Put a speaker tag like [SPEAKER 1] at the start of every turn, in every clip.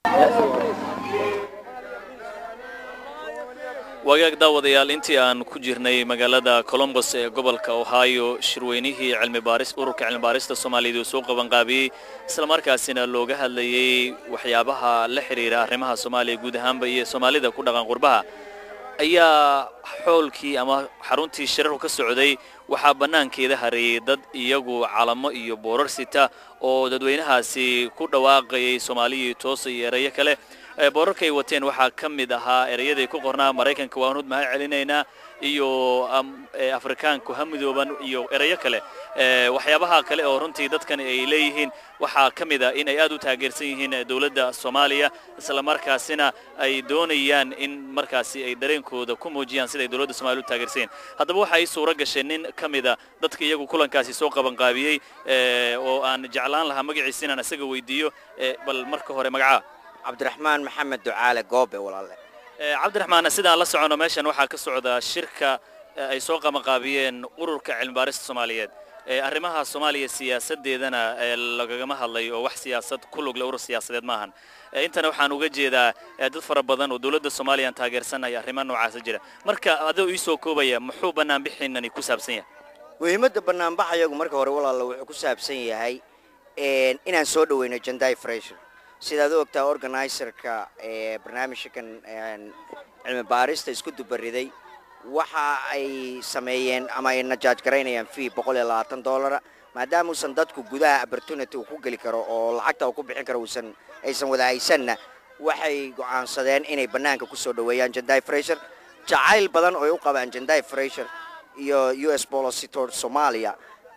[SPEAKER 1] wagaag daawadayaal intii aan ku jirnay magaalada colombos ee gobolka ohio shirweynihii cilmibaaris ururka cilmibaarista soomaaliyeed uu soo qabanqaabiyey islamarkaasina looga hadlayey waxyaabaha la xidhiira arrimaha soomaaliya guud ahaanba iyo soomaalida ku dhaqan qurbaha ayaa xoolkii ama xaruntii shirarku ka socday waxaa bannaankeeda hareeyey dad iyagu calamo iyo boorar sita oo dadweynahaasi ku dhawaaqayay soomaaliyii toosa iyo erayo kale boorarkay wateen waxaa ka mid ahaa erayaday ku qornaa maraykanka waan hud mahad celinaynaa iyo afrikaanku ha midooban iyo erayo kale waxyaabaha kale oo runtii dadkan ay leeyihiin waxaa ka mid a in ay aad u taageersan yihiin dowladda soomaaliya islamarkaasina ay doonayaan in markaasi ay dareenkooda ku muujiyaan siday dowladda somaaliya u taageersan yihin haddaba waxa ay suuro gashay nin ka mida dadka iyagu kulankaasi soo qabanqaabiyey oo aan jeclaan lahaa magaciisa inaan isaga weydiiyo bal marka hore magacaa
[SPEAKER 2] cabdiraxmaan maxamed ducaale goobe walaale
[SPEAKER 1] cabdiraxmaan sidaan la socono meeshan waxaa ka socda shirka ay soo qabanqaabiyeen ururka cilmibaarista soomaaliyeed arrimaha soomaaliya siyaasadeedana lagagama hadlay oo wax siyaasad ku lugle urur siyaasadeed maahan intana waxaan uga jeedaa dad fara badan oo dowladda soomaaliya aan taageersanaya arrimaha noocaasa jira marka adoo ii soo koobaya muxuu banaanbixiinani ku saabsan yahay
[SPEAKER 2] muhiimadda banaanbaxayagu marka hore walaala wuxuu ku saabsan yahay inaan soo dhaweyno janday fresher sidaad u ogtaa organizerka ee barnaamijkan cilmi baarista isku dubariday waxa ay sameeyeen ama ay najaaj garaynayaan fee boqol iyo labaatan dollara maadaama uusan dadku gudaha opportunity uu ku geli karo oo lacagta uu ku bixin karo uusan aysan wada haysanna waxay go'aansadeen inay bannaanka ku soo dhoweeyaan janday fresher jacayl badan oo ay u qabaan janday fresher iyo u s bolositor soomaaliya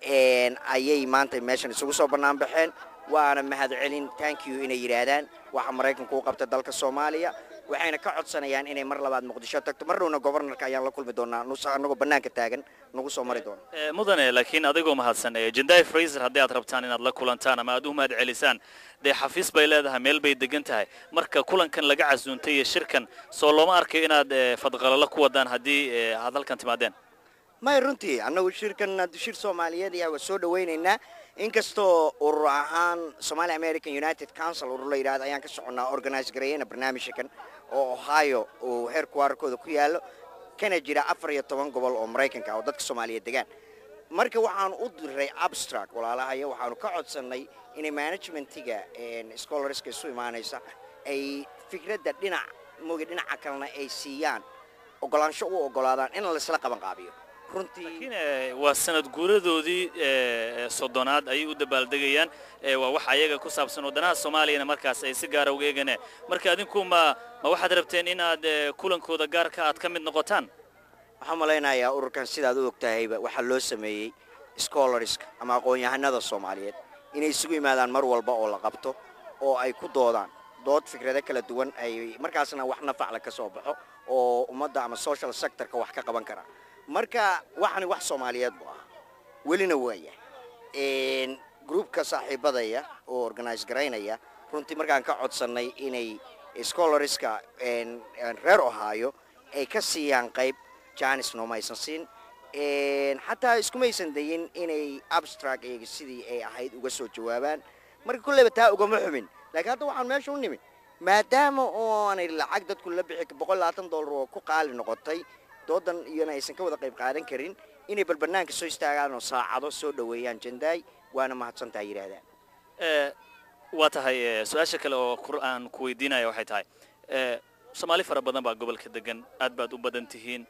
[SPEAKER 2] ayay maanta meeshan isugu soo bannaan baxeen waana mahad celin tank you inay yidhaahdaan waxa maraykanku u qabta dalka soomaaliya waxayna ka codsanayaan inay mar labaad muqdisho tagto mar dhowna gobornarka ayaan la kulmi doonaa anagoo bannaanka taagan nagu soo mari doona
[SPEAKER 1] mudane laakiin adigoo mahadsan jenday fraiser haddii aad rabtaan inaad la kulantaan ama aad u mahad celisaan dee xafiis bay leedahay meel bay degan tahay marka kulankan laga casuuntay iyo shirkan soo looma arkayo inaad fadqalalo ku wadaan haddii aad halkan timaadeen
[SPEAKER 2] may runtii annagu shirkan shir soomaaliyeed ayaa waa soo dhawaynaynaa inkastoo urur ahaan somaali american united council urur la yidhahdo ayaan ka soconnaa organize gareeyana barnaamijkan oo ohio uu heerkuwaarkooda ku yaallo kana jira afar iyo toban gobol oo maraykanka oo dadka soomaaliyeed degaan marka waxaanu u diray abstract walaalahayo waxaanu ka codsannay inay managementiga scholarska isu imaanaysa ay fikradda dhinac mooga dhinaca kalena ay siiyaan ogolaansho u ogolaadaan in laysla qaban qaabiyo
[SPEAKER 1] laakiin waa sanad guuradoodii soddonaad ayay u dabaaldegayaan waa wax ayaga ku saabsan wadanaha soomaaliyana markaas ay si gaara uga eegane marka adinku ma ma waxaad rabteen inaad kulankooda gaarka aad ka mid noqotaan
[SPEAKER 2] waxaan malaynayaa ururkan sidaad u ogtahayba waxaa loo sameeyey scholarska ama aqoon-yahanada soomaaliyeed inay isugu yimaadaan mar walba oo la qabto oo ay ku doodaan dood fikrado kala duwan ay markaasna wax nafacla ka soo baxo oo ummadda ama social sectorka wax ka qaban kara marka waxani wax soomaaliyeed buu ah welina waaya groupka saaxiibadaya oo organize garaynaya runtii markaan ka codsannay inay scholarska reer ohio ay ka siiyaan qayb janis nooma aysan siin xataa iskumaysan dayin inay abstract eega sidii ay ahayd uga soo jawaabaan marka kolleyba taa ugama xumin laakiin hadda waxaan meesha u nimid maadaama oonay lacag dadku la bixi boqol labaatan dollar oo ku qaali noqotay doodan iyona aysan ka wada qayb qaadan karin inay bal bannaanka soo istaagaan oo saacado soo dhoweeyaan jandaay waana mahadsantaha yidhaahdaan
[SPEAKER 1] waa tahay su-aasha kale oo aan ku weydiinaya waxay tahay soomaali fara badan baa gobolka degan aad baad u badan tihiin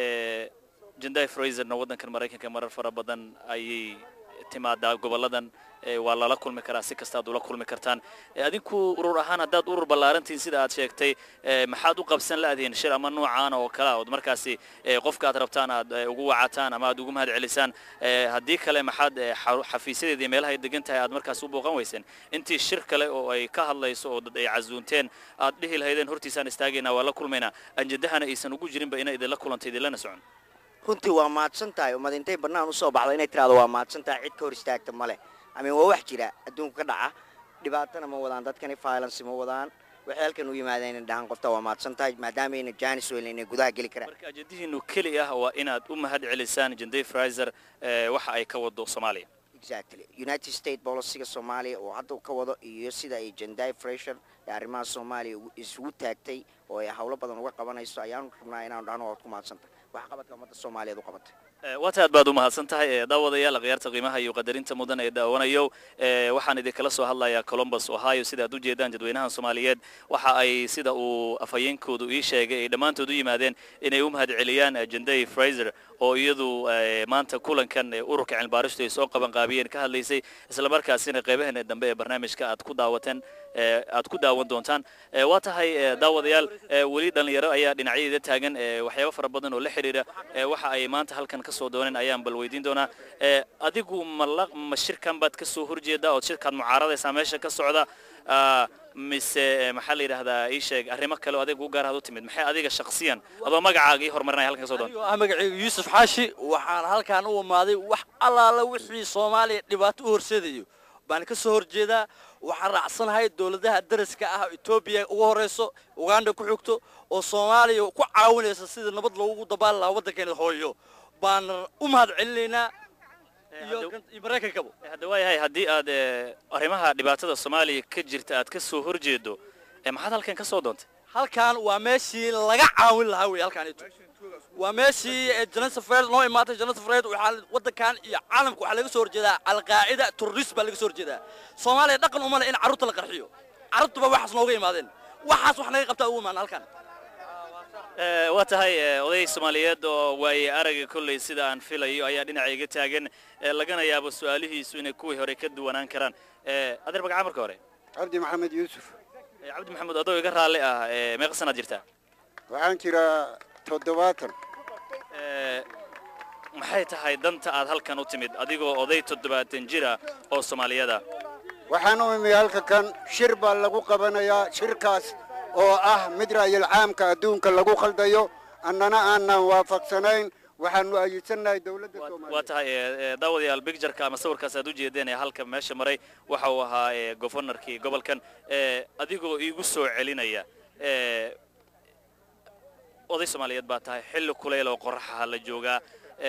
[SPEAKER 1] janday fraiserna waddankan maraykanka marar fara badan ayay timaadaa goboladan waa lala kulmi karaa si kasta aad ula kulmi kartaan adinku urur ahaan haddaad urur ballaarantihin sida aad sheegtay maxaad u qabsan la-dihiin shir ama noocaana oo kale ood markaasi qofka aad rabtaan aad ugu wacataan ama aad ugu mahad celisaan haddii kale maxaad xafiisyadeeda iyo meelaha ay degan tahay aad markaas u booqan weyseen intii shir kale oo ay ka hadlayso oo dad ay casuunteen aad dhihi lahaydeen hortiisaan istaagaynaa waa la kulmaynaa anjadahana aysan ugu jirinba inay idinla kulantay idinlana socon
[SPEAKER 2] runtii waa mahadsan tahay ummad intay bannaan usoo baxdo inay tiraado waa mahadsan tahay cid ka hor istaagta ma leh amin waa wax jira adduunka ka dhaca dhibaatana ma wadaan dadkani violence ma wadaan waxay halkan u yimaadeen inay dhahaan qofta waa mahadsan tahay maadaama ayna janis weelin inay gudaha geli karaan
[SPEAKER 1] marka ajadihiinu keli ah waa inaad u mahad celisaan janday fraiser waxa ay ka wado soomaaliya
[SPEAKER 2] exactly united state boliciga soomaaliya oo hadda ka wado iyo sida ay jendai fresher ee arrimaha soomaaliya isugu taagtay oo ay howlo badan uga qabanayso ayaanu rabnaa inaanu dhahno waad ku mahadsantay wax qabadka ummadda soomaaliyeed u qabatay
[SPEAKER 1] waata aad baad u mahadsan tahay daawadayaal akhyaarta qiimaha iyo qadarinta mudan ee daawanayo waxaan idinkala soo hadlayaa colombus ohio sida aad u jeedaan dadweynaha soomaaliyeed waxa ay sida uu afhayeenkoodu ii sheegay ay dhammaantood u yimaadeen inay u mahad celiyaan jendai fraser oo iyadu maanta kulankan ururka cilmibaaristu ay soo qabanqaabiyeen ka hadlaysay islamarkaasina qeybaheena dambe ee barnaamijka aad ku daawateen aad ku daawan doontaan waa tahay daawadayaal weli dhallinyaro ayaa dhinacyada taagan waxyaabo fara badan oo la xidhiira waxa ay maanta halkan ka soo dooneen ayaan bal weydiin doonaa adigu ma ma shirkan baad ka soo horjeedaa ood shirkaad mucaaradaysaa meesha ka socda mise maxaa la yidhahdaa ii sheeg arrimo kale oo adiga u gaaraad u timid maxay adiga shakhsiyan adoo magacaaga ii horumarinaya halkan ka soo doonta
[SPEAKER 3] ah magacayga yuusuf xaashi waxaan halkaan u imaaday wax allaala wixii soomaaliya dhibaato u horseedayo baan ka soo horjeedaa waxaan raacsanahay dowladaha daraska ah etoobiya ugu horeyso uganda ku xigto oo soomaaliya ku caawinaysa sidii nabad loogu dabaali lahaa waddankeena hooyo baan u mahad celinaynaa iyo maraykankaba
[SPEAKER 1] hadda waayahay haddii aad arrimaha dhibaatada soomaaliya ka jirta aad ka soo horjeedo maxaad halkan ka soo doontay
[SPEAKER 3] halkaan waa meeshii laga caawin lahaa wey halkaan waa meeshii janasa fred noo imaatay janasa fred waxaa waddankan iyo caalamka waxaa laga soo horjeedaa alqaacida terrorist baa laga soo horjeedaa soomaaliya dhaqan uma leh in carruurta la qarxiyo carruurtuba waxaas nooga imaadeen waxaas wax naga qabtaa ugu imaana halkaan
[SPEAKER 1] waa tahay oday soomaaliyeed oo waaye araga kolley sida aan filayo ayaa dhinaca iga taagan lagana yaabo su-aalihiisu inay kuwii hore ka duwanaan karaan adeer magaca marka hore
[SPEAKER 4] cabdi maxamed yuusuf
[SPEAKER 1] cabdi maxamuud adoo iga raalli ah meeqa sanaad jirtaa
[SPEAKER 4] waxaan jiraa toddobaatan
[SPEAKER 1] maxay tahay danta aad halkan u timid adigoo oday toddobaatan jira oo soomaaliyada
[SPEAKER 4] waxaan u imi halka kan shir baa lagu qabanayaa shirkaas oo ah mid ra'yil caamka adduunka lagu khaldayo annana aanan waafaqsanayn waxaanu ayidsanahay dowladda
[SPEAKER 1] waa
[SPEAKER 4] soomaaliya
[SPEAKER 1] tahay daawadayaal bictureka ama sawirkaas aad u jeedeen ee halka meesha maray waxa uu ahaa governorkii gobolkan adigoo iigu soo celinaya oday soomaaliyeed baa tahay xilli kuleyl oo qoraxaha la joogaa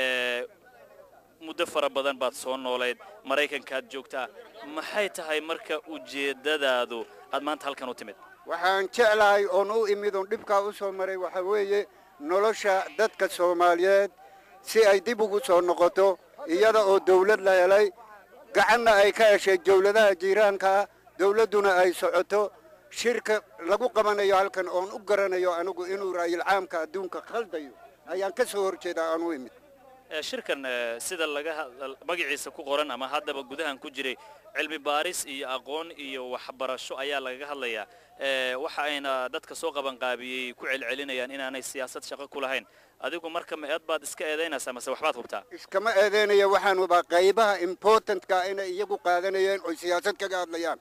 [SPEAKER 1] muddo fara badan baad soo noolayd maraykankaad joogtaa maxay tahay marka ujeeddadaadu aad maanta halkan u timid
[SPEAKER 4] waxaan jeclahay oon u imid oon dhibkaa u soo maray waxaa weeye nolosha dadka soomaaliyeed si ay dib ugu soo noqoto iyada oo dawlad la helay gacanna ay ka heshay dawladaha jiiraankaa dawladduna ay socoto shirka lagu qabanayo halkan oon u garanayo anigu inuu raayil caamka adduunka khaldayo ayaan ka soo horjeedaa aan u imid
[SPEAKER 1] shirkan sida laga magaciisa ku qoran ama haddaba gudahan ku jiray cilmi baaris iyo aqoon iyo waxbarasho ayaa lagaga hadlayaa waxa ayna dadka soo qabanqaabiyey ku celcelinayaan inaanay siyaasad shaqo ku lahayn adigu marka ma eed baad iska eedaynaysaa mase waxbaad hubtaa
[SPEAKER 4] iskama eedeynaya waxaan hubaa qaybaha importantka inay iyagu qaadanayeen oy siyaasad kaga hadlayaan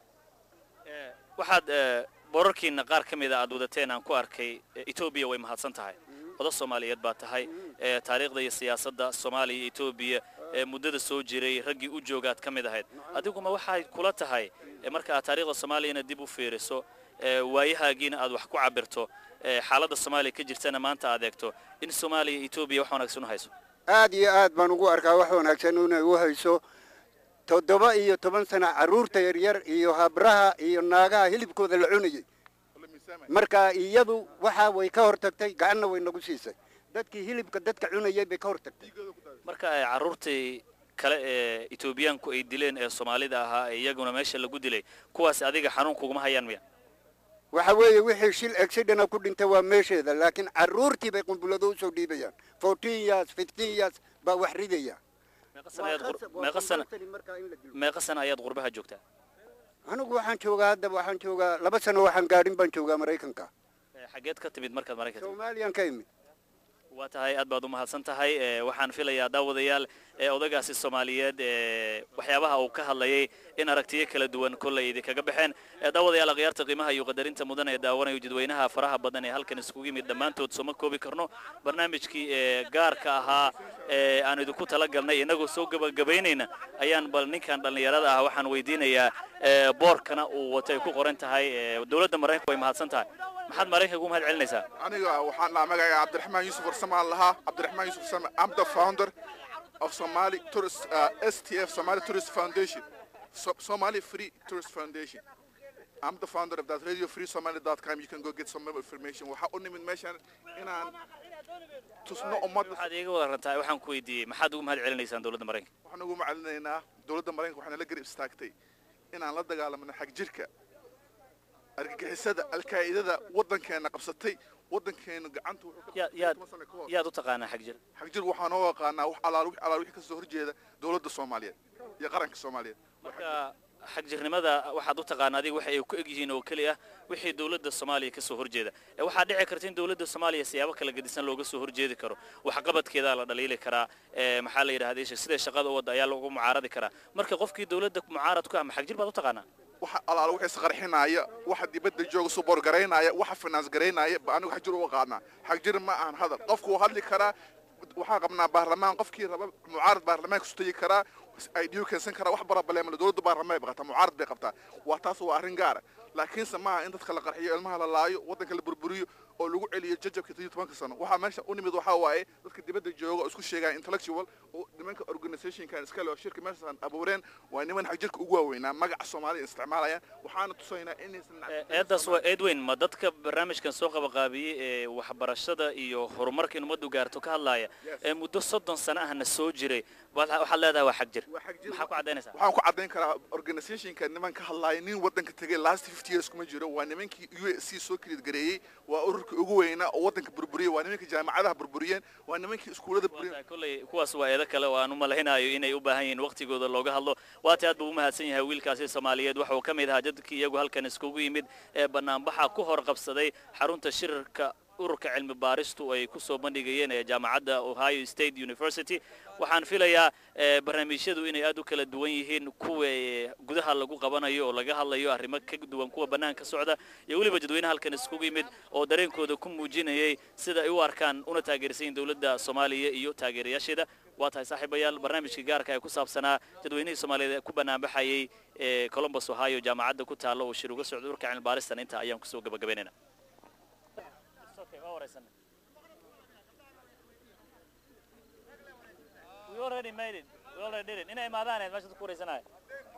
[SPEAKER 1] waxaad borarkiina qaar ka mida aad wadateen aan ku arkay etoobiya way mahadsan tahay oda soomaaliyeed baa tahay taariikhda iyo siyaasadda soomaaliya iyo etoobiya muddada soo jiray raggii u joogaad ka mid ahayd adiguma waxay kula tahay marka aad taariikhda soomaaliyana dib u fiiriso waayahaagiina aad wax ku cabirto xaaladda soomaaliya ka jirtana maanta aad eegto in soomaaliya iyo etoobiya wax wanaagsan u hayso
[SPEAKER 4] aad iyo aad baan ugu arkaa wax wanaagsan inay u hayso toddoba iyo toban sana carruurta yaryar iyo habraha iyo naagaha hilibkooda la cunayay marka iyadu waxa way ka hortagtay gacanna way nagu siisay dadkii hilibka dadka cunayay bay ka hortagtay
[SPEAKER 1] marka ay carruurtii kale ee etoobiyaanku ay dileen ee soomaalida ahaa ee iyaguna meesha lagu dilay kuwaas adiga xanuun kuguma hayaan miya
[SPEAKER 4] waxa weeye wixii shil accidena ku dhintay waa meesheeda laakiin carruurtii bay qumbulado usoo dhiibayaan fourteen years fifteen years baa wax ridaya
[SPEAKER 1] meeqa sana ayaad qur- meeqa sana meeqa sana ayaad qurbaha joogtaa
[SPEAKER 4] anigu waxaan joogaa hadda waxaan joogaa laba sano waxaan gaadhin baan joogaa maraykanka
[SPEAKER 1] Ee, xageed ka timid markaad maraykanka timid?
[SPEAKER 4] soomaaliyan ka imid
[SPEAKER 1] waa tahay aad baad u mahadsan tahay ee, waxaan filayaa daawadayaal ee odagaasi soomaaliyeed ee waxyaabaha uu ka hadlayay in aragtiyo kala duwan kollay idinkaga baxeen ee daawadayaal akhyaarta qiimaha iyo qadarinta mudan ee daawanayo jadweynaha faraha badan ee halkan iskugu yimid dhammaantood sooma koobi karno barnaamijkii ee gaarka ahaa ee aan idinku talagalnay inagoo soo gabagabaynayna ayaan bal ninkan dhallinyarada ah waxaan weydiinayaa ee, boorkana uu wato ay ku qoran tahay ee, dowladda maraykanku way mahadsan tahay maxaad maraykanka ugu mahad celinaysaa
[SPEAKER 5] aniga waxaan dhahaa magacayga cabdiraxmaan yuusuf warsame aan lahaa cabdiraxmaan yuusuf warsame am the founder of Somali Tourist, uh, STF, Somali Tourist Foundation, so, Somali Free Tourist Foundation. I'm the founder of that, radiofreesomali.com. You can go get some more information. Waxaa u nimid meeshan inaan tusno ummadda
[SPEAKER 1] waxaad iiga wada rantaa waxaan ku weydiiyey maxaad ugu mahad celinaysaan dowladda maraykanka
[SPEAKER 5] waxaan ugu macalinaynaa dowladda maraykanka waxaana la garab istaagtay inaan la dagaalamno xag jirka argagixisada alkaa'idada waddankeena qabsatay waddankeenu gacanta wuxuu ka
[SPEAKER 1] yaad
[SPEAKER 5] qabtay
[SPEAKER 1] yaad
[SPEAKER 5] toban sano ka hor.
[SPEAKER 1] yaad u taqaanaa xag jir
[SPEAKER 5] xag jir waxaan oo yaqaanaa wax alaal wix alaal wixii kasoo horjeeda dowladda soomaaliyeed iyo qaranka soomaaliyeed
[SPEAKER 1] marka xagjirnimada waxaad u taqaana adiga waxa ay ku eg yihiin oo keli ah wixii dowladda soomaaliya ka soo horjeeda ee waxaa dhici karta in dowladda soomaaliya siyaabo kala gedisan looga soo horjeedi karo waxqabadkeedaa la dhaliili karaa ee maxaa la yidhahda sida shaqada u wadda ayaa lagu mucaaradi karaa marka qofkii dowladda mucaarad ku ah ma xagjir baad u taqaanaa
[SPEAKER 5] waxa alaal waxa isqarxinaya waxa dibadda jooga suboor garaynaya waxa finance garaynaya ba anigu xag jir u qaadnaa xag jir ma ahan hadal qofku wuu hadli karaa waxaan qabnaa baarlamaan qofkii raba mucaarad baarlamaanka su tegi karaa idyu keensan karaa wax barabaleemale dowladda baarlamaan bay qabtaa mucaarad bay qabtaa waa taas waa arrin gaara laakiinse maaha in dadka la qarxiyo ilmaha la laayo waddanka la burburiyo oo lagu celiyo jajabka toddobiyo tobanka sano waxaa meesha u nimid waxaa waaye dadka dibadda jooga oo isku sheegaan intellectual oo nimanka organizationkan iskale oo shirka meeshaan abuureen waa niman xag jirka ugu waaweynaa magaca soomaaliya isticmaalayaan waxaana tusaynaa inaysan
[SPEAKER 1] eedaas waa eed weyn ma dadka barnaamijkan soo qabaqaabiyey ee waxbarashada iyo horumarka in ummaddu gaarto ka hadlaaya ee muddo soddon sano ahna soo jiray waad- waxaad leedahay waa xag jir
[SPEAKER 5] Waa xag jir.
[SPEAKER 1] maxaa ku caddaynaysaa
[SPEAKER 5] waxaan ku caddayn karaa organizationka niman ka hadlaaya nin waddanka tegay last fifty years kuma jiro waa nimankii u s c soo kilid gareeyey waa ururka ugu weynaa oo waddanka burburiyey waa nimankii jaamacadaha burburiyeen waa nimankii iskuullada burburiyeen
[SPEAKER 1] kolley kuwaas waa eedo kale oo aan u malaynayo inay u baahan yihiin waqtigooda looga hadlo waati aad buu u mahadsan yahay wiilkaasi soomaaliyeed waxa uu ka mid ahaa dadkii iyagu halkan iskugu yimid ee banaanbaxa ku hor qabsaday xarunta shirarka ururka cilmi baaristu ay ku soo bandhigayeen ee jaamacadda ohio state university waxaan filayaa eh, barnaamijyadu inay aad u kala duwan yihiin kuwa eh, gudaha lagu qabanayo oo laga hadlayo arrimo ka duwan kuwa bannaanka socda iyo weliba dadweynaha halkan iskugu yimid oo dareenkooda ku muujinayay sida ay u arkaan una taageersan yihiin dowladda soomaaliya iyo taageerayaasheeda waa tahay saaxiibayaal barnaamijkii gaarka ee ku saabsanaa dadweynihii soomaaliyeed ee ku banaanbaxayay ee columbus ohio jaamacadda ku taalla oo shir uga socda urka cilmi baaristan inta ayaan kusoo gabagabaynayna We already made it. We already did it. Inay imaadaan meesha ku wareysanaya.